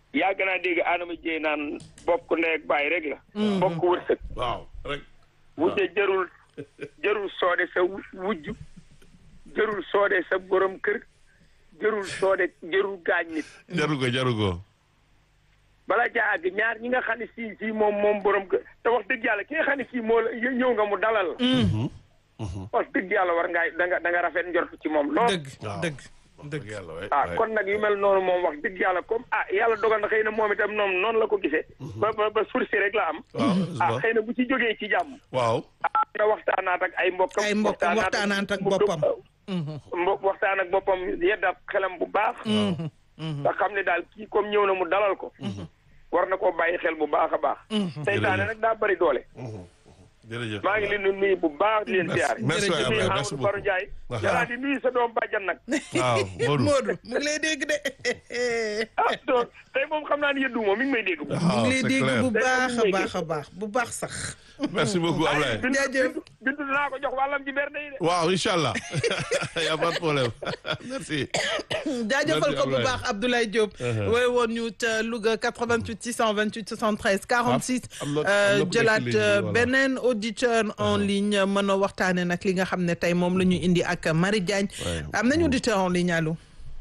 yàgg naa dégg Adama Dieye naan bokk ndey ak baay rek la. bokk wërsëg. waaw rek. wujje jërul jërul soode sa wujj jërul soode sa borom kër jërul soode jërul gaañ nit. jaru ko jaru ko. bala caa àgg ñaar ñi nga xam ne sii sii moom moom borom kër te wax dëgg yàlla ki nga xam ne sii moo la ñëw nga mu dalal la. wax dëgg yàlla war ngaa da nga da nga rafet njort ci moom lool. dëgg waaw. dëgg dëgg yàlla waay. ah waay. kon nag yu mel noonu moom wax dëgg yàlla comme ah yàlla dogal na xëy na moom itam noonu noonu la ko gisee. ba ba ba sursi rek la am. waaw ah xëy na bu ci jógee ci jàmm. waaw. ah na waxtaanaat ak ay mbokkam. Ay mbokkam, waxtaanaat ak boppam. mbokk waxtaan ak boppam yeddaat xelam bu baax. nga xam ne daal kii comme ñëw na mu dalal ko. war na koo bàyyi xel bu baax a baax. seytaane nag daa bari doole. jërëjëf. maa ngi leen di nuyu bu baax di leen Merci- ziar. merci waay di nuyu Ablaye, merci Amadou Baro beaucoup. Ndiaye. Aha. yàlla di nuyu sa doom bàjjan nag. waaw Modou. Modou mu ngi lay dégg de ah donc tey moom xam naa ne yëddu moom mi ngi may dégg. mu waaw ngi lay c'est dégg clair. bu baax a Dégg. baax a baax bu baax sax merci beaucoup Ablaye. bindu Jaajëf. bindu bindu dinaa ko jox wàllam ci berne yi de. waaw incha allah y a pas de problème merci. jaajëfal ko bu Ablaye. baax Abdoulaye Diop wooy woon ñu ca Louga 88 628 73 46 am na- am na euh, ku nekk jëlaat ligne bi, euh, voilà. beneen auditeur en ligne mën a waxtaane nag li nga xam ne tey moom la ñu indi ak Marie Diagne Ouais. am nañu auditeur en ligne allo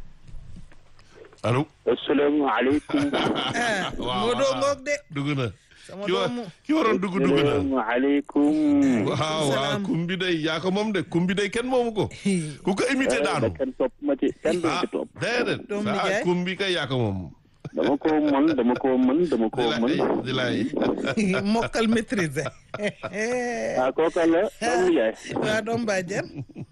allo. asalaamaaleykum. ah waaw moo doo waaw. ngoog de dugg na. sama ki wa doomu ki waroon dugg dugg na. asalaamaaleykum. waaw waaw Salaam. kum bi day yaa ko moom de kum bi day kenn moomu ko. ku ko imité daanu. kenn topp ma ci kenn du ah ci topp. déedéet. Doomu ah nijaay. kum bi kay yaa ko moom. dama ko mën dama ko mën dama ko di mën. laay di laay. mokkal maîtriser ah kooka la doomu yaay. waa doom bàjjen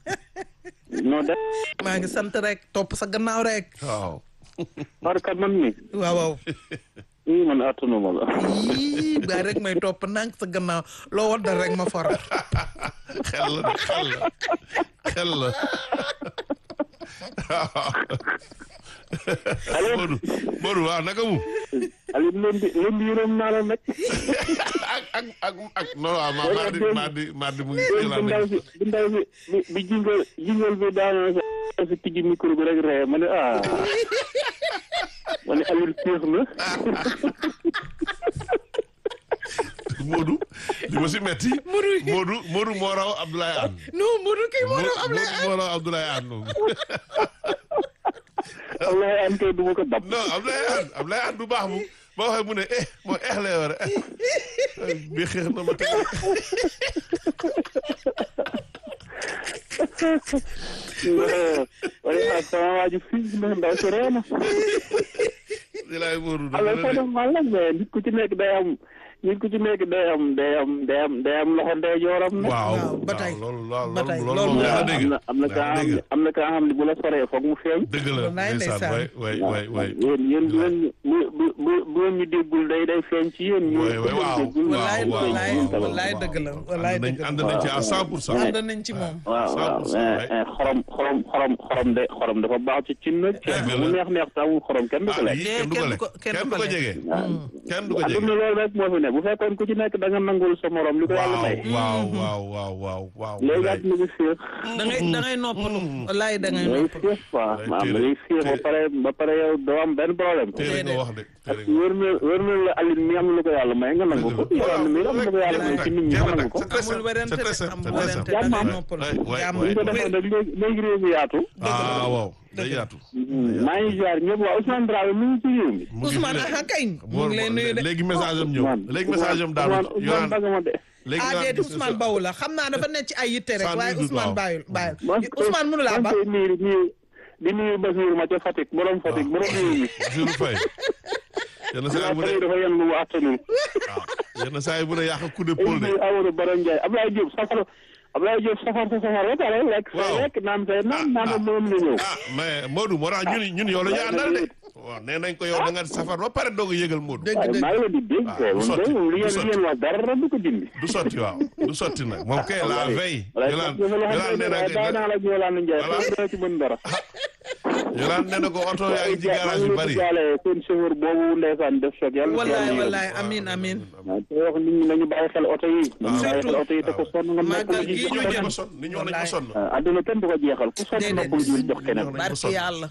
noo def. maa ngi sant rek topp sa gannaaw rek waaw. barka man mi. waaw waaw ii man attanu ma la. yii ba rek may topp nank sa gannaaw loo waddal rek ma for xel la xel la xel la. allo. Modou Modou waaw naka mu. Aliou lundi lundi yërëm naa la nag. ak ak ak ak non waaw ma mardi mardi mardi mu ngi bi jëlaat ndaw nañ si bi ndaw si bi bi jingal jingal bi daanoo sa si tijji micro bi rek ree ma ne ah. ma ne Aliou féex na. Modou li ma si metti Modou Modou moo raw Abdoulaye Anne non Modou kii moo doon am la Modou moo raw Abdoulaye Anne moom Wallahi an kay du ma ko dab. non Abdoulaye Anne Abdoulaye Anne du baax mu boo waxee mu ne eh moo eh lay war a eh bi xeex na ma tey wala sama waa ji fii ndax ndaw si ree na. di laay Modou alors dafa que ne dafa mal nag mais nit ku ci nekk day am nit ku ci nekk day am day am day am day am loxo ndeyjooram nag. waaw waaw, ba tey. loolu loolu Ba tey, loolu loolu moom moom yaa dégg am na am na kaa yaa xam dégg ne am na kaa xam ne bu la soree foog mu feeñ. dëgg la Wallaay ndeysaan ndeysaan. way way way way yéen yéen bu leen bu bu bu bu leen ñu déggul day day feeñ ci yéen. ñu way way waaw wallaay waaw wallaay waaw wallaay dëgg la wallaay ànd nañ dëgg ànd la nañ ci à cent pour cent ànd nañ ci moom waaw waaw 100% mais eh, xorom xorom xorom xorom de xorom dafa baax ci cin nag. Dëgg la. mu neex neex te amul xorom kenn du ko ah lekk. yii kenn du ko kenn du lekk ko- kenn kenn du du ko ko lekk. jege kenn du ko jege adduna loolu rek moo fi ne bu fekkoon ku ci nekk da nga nangul sa morom li ko yàlla waaw may. waaw waaw waaw waaw waaw léegi wallaay. adduna bi féex. da ngay da ngay noppalu wallaay da ngay day noppalu féex quoi Day maanaam téere- day féex ba téere- pare ba pare yow doo am benn problème. téere nga wax de téere nga wër na wër na la Aline mi am lu ko yàlla may nga nangu ko. yow am na mi am lu ko yàlla may ci nit ñi nga nangu ko. amul werante c'est très de simple amul c'est très werante simple da ngay Jàmm am. noppalu Ouais, ouais, jàmm bu ñu ko defoon nag léegi léegi réew mi yaatu. ah waaw day yaatu maa ngi jaar ñëpp waa Ousmane Dramé mi ngi ci réew mi. mu ngi Ousmane fi de. aha kañ mu ngi lay nuyu de léegi message am ñëw Ousmane léegi message am daanu Ousmane Ousmane Bagama de. léegi ah nga déedéet Ousmane bawu la xam naa dafa nekk ci ay yitte rek Sans waaye nul doute, Ousmane waaw. bàyyul bàyyul man Ousmane mënu laa ba man koy nuyu nuyu di nuyu Basiir ma ca Fatick borom Fatick borom réew mi. Bassirou Faye yenn saa yi mu ne Abdoulaye dafa yenn lu mu attanul. waaw yenn saa yi mu ne yàq coup de ay pôle de nuyu Amadou Baro Ndiaye Abdoulaye Diop safar Abdoulaye Diop safar sa safar ba pare lekk sa Waaw. lekk naan say naan naan ah. moom la ñëw. ah mais Modou moo tax ñun ñun yow la ñu àndal de waaw nee nañ ko yow da nga safar ba pare doog a yëgal Modou dëgg waaye dëgg maa ngi leen di dégg. Ah, du sotti, moom du de li ngeen li sotti. ngeen wax dara du ko dindi. du sotti waaw du sotti nag moom kay la veille wala yolaan dafa la yolaan xam nee ne waaye bàyyi na naa la ak Yolande Ndiaye. Voilà. te dina ci mën dara. yolaan nee na ko oto yaa ngi ci garage yu bari jaale seen chauffeur boobu ndeysaan def choc yàlla na ci wallaay yàlla yërëm. wallaay amin amin waaw te wax nit ñi nañu bàyyi xel oto yi. nañu bàyyi xel oto yi te ko sonn nga Màggal noppalu ji gii jox ñu ñoo jëm. nañ ko sonn ni ñoo nañ ko sonn waaw àdduna kenn du ko jeexal ku sonn Déedéet. noppalu ji jox keneen. Nañ ko barki sonn. yàlla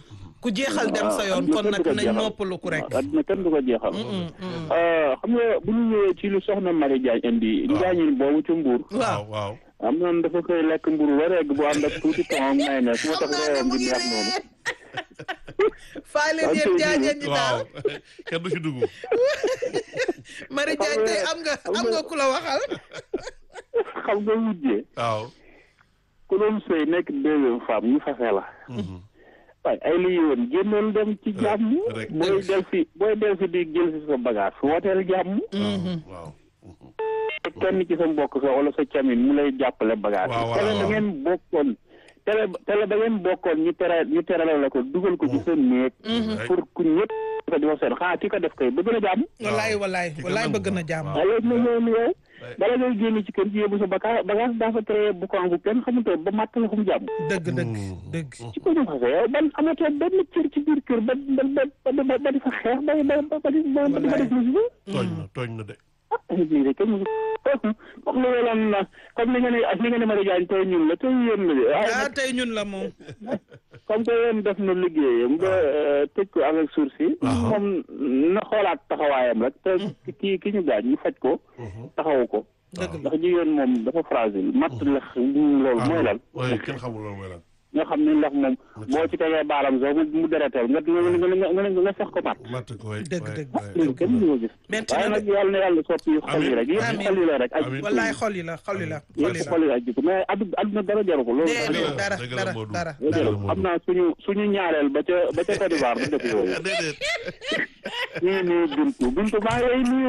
ku jeexal dem sa yoon kon nag nañ noppalu ku rek. adduna kenn du ko jeexal. xam nga bu ñu ñëwee ci lu soxna Marie Diagne indi. njaañin boobu ci mbuur. waaw waaw. am noonu dafa koy lekk mburu ba regg bu ànd ak tuuti temps may ne su ma tax réewam di neex noonu. faa leen yéen jaajeen ñi waaw daal kenn du ci dugg. Marie Diagne tey am nga am nga ku la waxal. xam nga wujjee waaw. ku doon sëy nekk deuxième femme ñu fase la. waaye ay li yoon génnoon dem ci jàmm. rek. booy del si booy del si di jël si sa bagage wooteel jàmm. waaw. kenn ci sa mbokk sa wala sa camin mu lay jàppale bagage waaw, yi. voilà, tele da waaw. ngeen bokkoon tele tele da ngeen bokkoon ñu tere ñu terale la ko dugal ko ci seen néeg. pour ku ñëpp ko di ko seen xanaa ki ko def kay bëgg na jàmm. wallaay wallaay ki ko wallaay nangu bëgg na ko. jàmm. waaw. waaye léegi nag yow yow bala ngay génn ci kër gi yóbbu sa baka bagage daa fa tere bu ko bu kenn xamutoo ba màtt la fu mu jàmm. dëgg dëgg dëgg. ci ko ñu fase yow ban amatoo benn cër ci biir kër ba ba ba ba ba di fa xeex ba ba ba ba di ba ba def musiba. tooñ na tooñ na de. ah bii de kenn musu comme li nga laan na comme li nga ne li nga ne Marie Diagne tey ñun la tey yéen la de waaye ah nag tey ñun la moom. comme que yéen def na liggéeyam nga tëj ko avec sursis moom na xoolaat taxawaayam rek te ki ki ñu gaañ ñu faj ko taxawu ko dëgg la ndax jigéen moom dafa fragile matt lex loolu mooy lan waaye kenn xamul loolu mooy lan. nga xam ne ndax moom boo ci tegee baaram sax mu mu deretal nga nga nga nga nga fex ko matt matt ko waay. Dëgg, waay, dëgg. waay. loolu kenn du ko gis Metti waaye na nag de. yàlla na yàlla soppi xol yi rek yëpp Amiin. xol yi la rek ak Amiin. wallaay xol yi la xol yi la xol yi yëpp la. xol yi ak jikko mais addu adduna dara jaru ko loolu Déedéet, dëgg la, dara dëgg la, dara Modou. dara. dëgg la, Modou. xam naa suñu suñu ñaareel ba ca ba ca Côte d'Ivoire du dëkk yooyu déedéet. ñu ngi nuyu Bintu Bintu maa ngi lay nuyu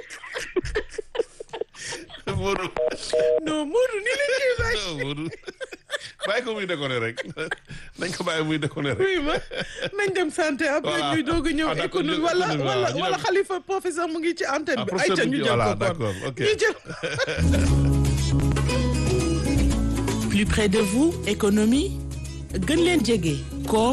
Modou. non Modou ni la kii bay. Modou. bàyyi ko muy déconné rek nañ ko bàyyi muy déconné rek. oui ma nañ dem santé après Voilà. ñuy doog a ñëw Ah, d'accord, économie ñu- wala économie, wala waaw, ñu wala dem. xalifa professeur mu ngi ci antenne Ah, bi. professeur ayca mu ñu ngi- jël voilà, ko kon d'accord, ok. ñu jël. plus près de vous économie gën leen jege koom.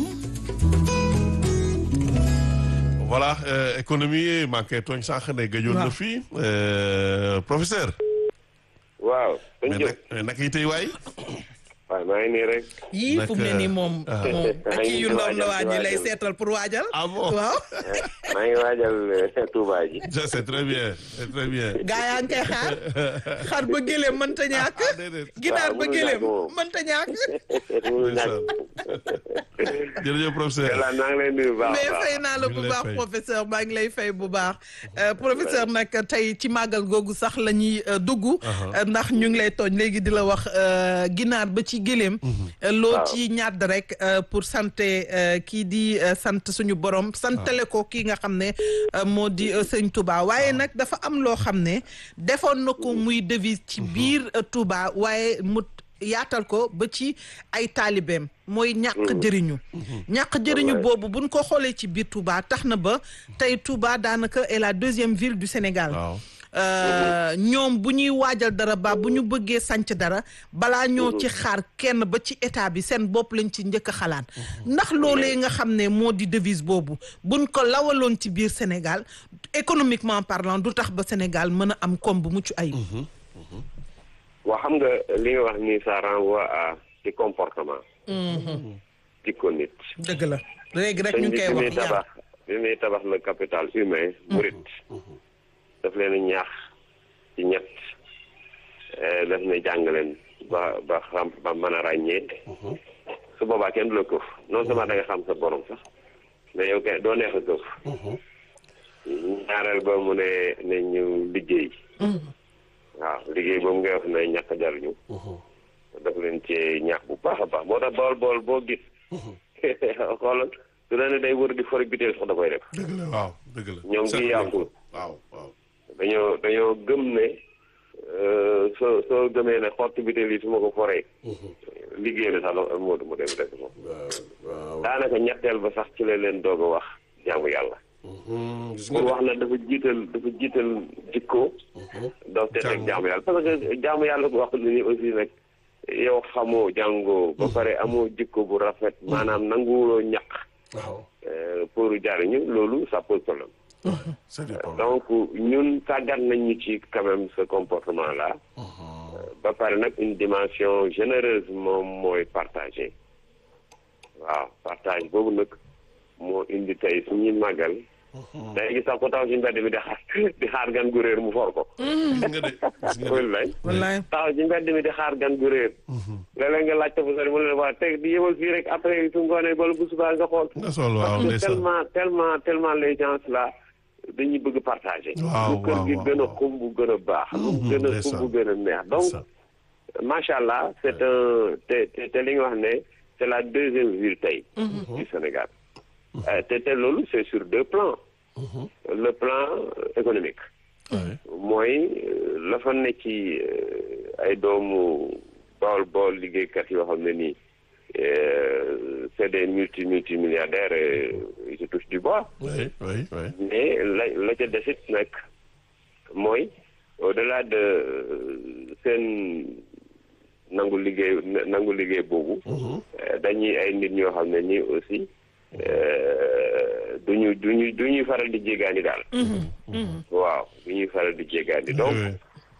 voilà euh, économie manqué tooñ sànq ne gëjoon na Waaw. fii euh, professeur. waaw dañ mais jóg nag mais naka yi tey waay. waaw maa ngi nii rek yii fu mu ne nii moom ah. moom ak Maa ngi kii yu ndaw waajal, ndawaan yi lay waajal. seetal pour waajal. ah bon waaw maa ngi waajal eh, Touba ji Ça, c'est très bien c'est très bien. gaa yaa ngi koy xaar xar ba gëléem mënta ñàkk. ah déedéet. ginaar waaw, ba mënul gëléem ñàkk moom. mënta ñàkk. mënul ñàkk jërëjëf professeur. yàlla maa ngi lay nuyu bu baax a mais baax fay naa la ñu bu ngi lay baax fay. professeur maa ngi lay fay bu baax Euh, professeur nag tey ci màggal googu sax la ñuy euh, dugg euh, ndax ñu ngi lay tooñ léegi di la wax euh, ginaar ba ci gëléem Euh, loo Waaw. ci ñàdd rek euh, pour santé euh, kii di euh, sant suñu borom santale ko kii nga xam ne euh, moo di euh, sëñ Touba waaye nag dafa am loo xam ne defoon na ko muy devise ci biir euh, Touba waaye mu yaatal ko ba ci ay taalibeem mooy ñàkk jëriñu ñàkk jëriñu Wallaay. boobu buñ ko xoolee ci biir Touba tax na ba tey Touba daanaka est la deuxième ville du Sénégal waaw. Euh, ñoom bu ñuy waajal dara ba bu ñu bëggee sanc dara balaa ñoo ci xaar kenn ba ci état bi seen bopp lañ ci njëkk a xalaat ndax loolee nga xam ne moo di devise boobu buñ ko lawaloon ci biir Sénégal économiquement parlant du tax ba Sénégal mën a am koom bu mucc ayib waa xam nga li nga wax nii ça renvoie à ci comportement jikko nit dëgg la léegi rek sëñ ñu bi ngi koy bi muy wax yar tabax bi muy tabax le capital humain murit daf leen ñaax ci ñett eh, daf ne jàng leen ba ba xam ba mën a ràññee su boobaa kenn du la këf non seulement da nga xam sa borom sax mais yow kenn doo neex a këf ñaareel ba mu ne ne ñu liggéey waaw liggéey boobu ngay wax ne ñàkk a jariñu daf leen ci ñaax bu baax a baax moo tax bool bool boo gis xoolal su la ne day wër di fori biteel sax da koy def dëgg la waaw dëgg la. ñoom Seetlu gi nañ yàqul ko. waaw waaw. dañoo dañoo gëm ne euh, soo soo gëmee ne xotti biteel yi su ma ko foree liggéey la sax la moo du mu dem def ko waaw. daanaka ñetteel ba sax ci la leen doog a wax jaamu yàlla gis pour nga wax na dafa jiital dafa jiital jikko doo te teg jaamu yàlla parce que jaamu yàlla bu wax ni aussi nag yow xamoo jàngoo ba pare amoo jikko bu rafet maanaam nanguwuloo ñaq waaw. euh, pour jariñu loolu ça pose problème c'est du problème. donc ñun tàggat nañ ñu ci quand même ce comportement là ba pare nag une dimension généreuse moom mooy partager waaw partage boobu nag moo indi tey suñuy màggal day gis sax ko taxaw ci mbedd bi di xaar di xaar gan gu réer mu for ko gis nga de gis nga de wallaay wallaay taxaw ci mbedd mi di xaar gan gu réer léeg-léeg nga laajte fu sori mu ne la waa teg di yemal fii rek après su ngoonee bala bu subaa nga xool nga sol waaw parce que ndeysaan tellement tellement tellement les gens là dañuy bëgg partager Waaw, lu kër waaw, gi waaw, gën a waaw. xumb gën a baax lu Mhm, gën a ndeysaan. xumb gën a neex donc Ndeysaan. macha allah c'est un te te te li nga wax ne c'est la deuxième ville tey du Sénégal Euh, te te loolu c'est sur deux plans le plan euh, économique Ouais. mooy euh, la fa ne ci euh, ay doomu bool bool liggéeykat yoo xam ne nii euh, c'est des multi multi milliardaires et ils se touchent du bois oui oui oui mais la la ca desit nag mooy au-delà de euh, seen nangu liggéey nangu liggéey boobu euh, dañuy ay nit ñoo xam ne nii aussi euh, duñu duñu du ñuy faral di jéggaani daal waaw du ñuy faral di jéggaani donc oui.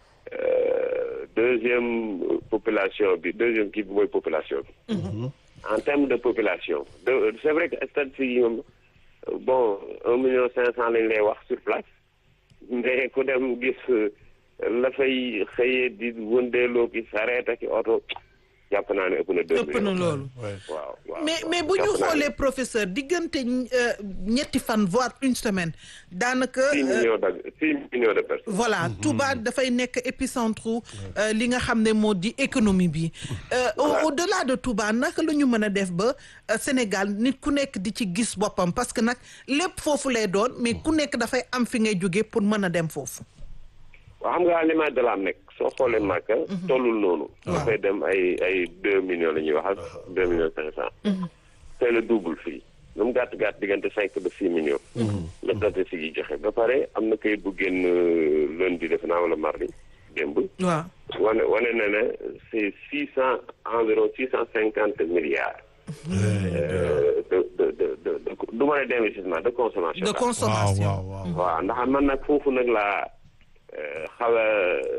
euh, deuxième population bi deuxième kii bi mooy population bi en termes de population de c'est vrai que statistique yi moom bon un million cinq cent lañ lay wax sur place mais ku dem gis euh, la fay xëyee di wëndeeloo ki sareet ak i oto jàpp naa ne ëpp na deux ëpp na millions loolu oui. waaw waaw mais waaw. mais bu ñu Jàpp naa ne xoolee professeur diggante euh, ñetti fan voire une semaine daanaka six euh, millions de six millions de personnes voilà Touba dafay nekk épicentre euh, li nga xam ne moo di économie bi Euh, au au-delà de Touba naka la ñu mën a def ba euh, Sénégal nit ku nekk di ci gis boppam parce que nag lépp foofu lay doon mais ku nekk dafay am fi ngay jóge pour mën a dem foofu waaw xam nga aliment de l'âme nekk soo xoolee Màkka tollul noonu dafay dem ay ay deux millions la ñuy wax ak deux millions cinq cent c'est le double fii lu mu gàtt gàtt diggante cinq ba six millions la statistique yi joxe ba pare am na kayit bu génn euh, lundi def naa wala mardi démb waaw wane wane na ne c'est six cent environ six cent cinquante milliards euh, de de de de de du ma ne d'investissement de consommation de daal. waaw consommation waaw waaw waaw ndax man nag foofu nag laa euh, xaw a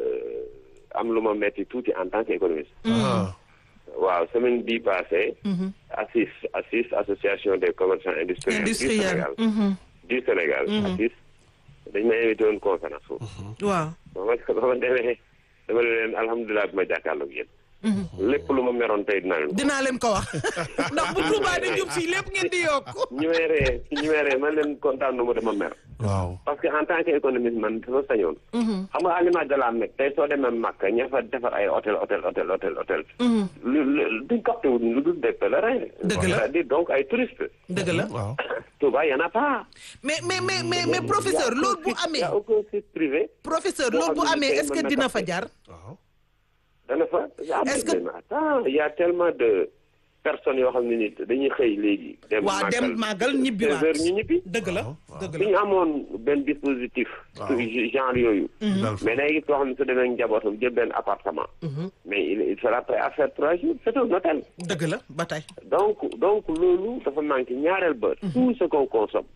euh, am lu ma metti tuuti en tant qu'économiste ah waaw semaine bii passée ACIS ACIS association des commerçants industriels du industriel Sénégal Mhm. du Sénégal ACIS dañ ma invité woon conférence foofu waaw ba ma ba ma demee dama ne leen alhamdulilah bi ma jàkkaarloog yéen lépp lu ma meroon tey dinaa leen ko dinaa leen ko wax ndax bu Touba di jub si lépp ngeen di yokk ñu may ree ñu may ree man leen kontaan nu ma dama mer waaw parce que en tant que économiste man dafa sañoon xam nga aliment de la Mecque tey soo demee Makka ña fa defar ay hôtel hôtel hôtel hôtel hôtel lu lu duñ capté wu lu dul des pèlerins Dëgg la. c'est-à-dire donc ay touristes dëgg la waaw Touba y en a pas mais mais mais mais mais professeur loolu bu y amee a aucun site privé professeur boo loolu bu xam ne amee tey est-ce que mën na dina capter. fa jar waaw dana fa Est-ce que- mais attends il y a tellement de personnes yoo xam ne ni dañuy xëy léegi dem waa dem màggal ñibbiwaat seize heures ñu ñibbi dëgg la dëgg su la ñu amoon benn dispositif genre yooyu dal fa mais day gis koo xam ne su demee njabootam jël benn appartement mais il il sera prêt à faire trois jours c'est un hôtel dëgg la ba tey donc donc loolu dafa manqué ñaareel ba tout ce qu'on consomme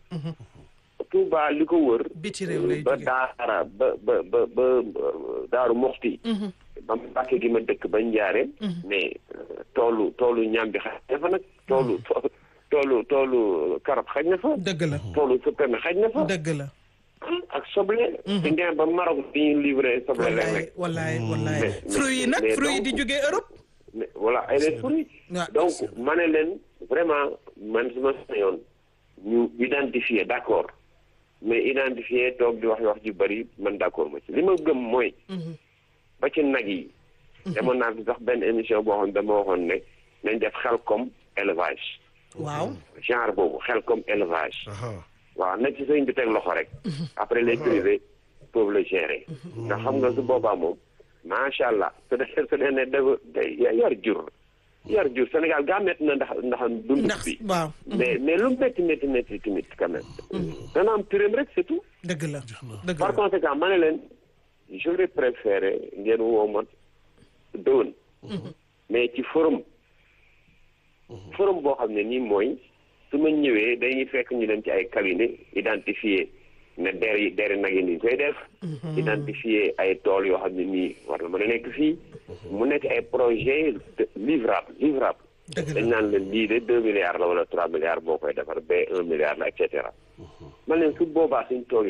Touba li ko wër biti réew lay ba jóge daara ba ba ba ba daaru moxti ba mbàkke gi ma dëkk ba njaare mais euh, toolu toolu ñaam bi xaj na fa nag toolu toolu toolu karab xaj na fa dëgg la toolu suppeme xaj na fa dëgg la ak soble di ngeen ba Maroc di ñu livré soble wallaay léeg-léeg wallaay wallaay Mais- mais- fruits yi nag mais fruits yi di donc- jógee Europe mais voilà ay les fruits waaw donc ma ne leen vraiment man su ma sañoon ñu identifier d'accord mais identifier toog di wax wax ju bari man d'accord ma ci li ma gëm mooy ba ci nag yi demoon naa fi sax benn émission boo xam ne dama waxoon ne nañ def xel comme élevage waaw genre boobu xel comme élevage aha waaw na ci sëñ bi teg loxo rek après les privés peuvent le gérer ndax xam nga su boobaa moom macha allah su dee su dee ne dafa day yar jur yar jur Sénégal gaa métti na ndax ndax dund ndax bi waaw mais mais lu métti métti métti tamit quand même dana am turam rek c'est tout dëgg la dëgg par la conséquent ma ne leen j'aurais préféré ngeen woo ma dëwën mais ci forum forum boo xam ne nii mooy su ma ñëwee dañuy fekk ñu dem ci ay cabinet identifier ne der yi deri nag yi ni ñu koy def identifier ay tool yoo xam ne nii war na mën a nekk fii mu nekk ay projet de livrable livrable dëgg la dañ naan leen lii de deux milliards la wala trois milliards boo koy defar ba un milliard la et cetera man leen su boobaa suñ toogee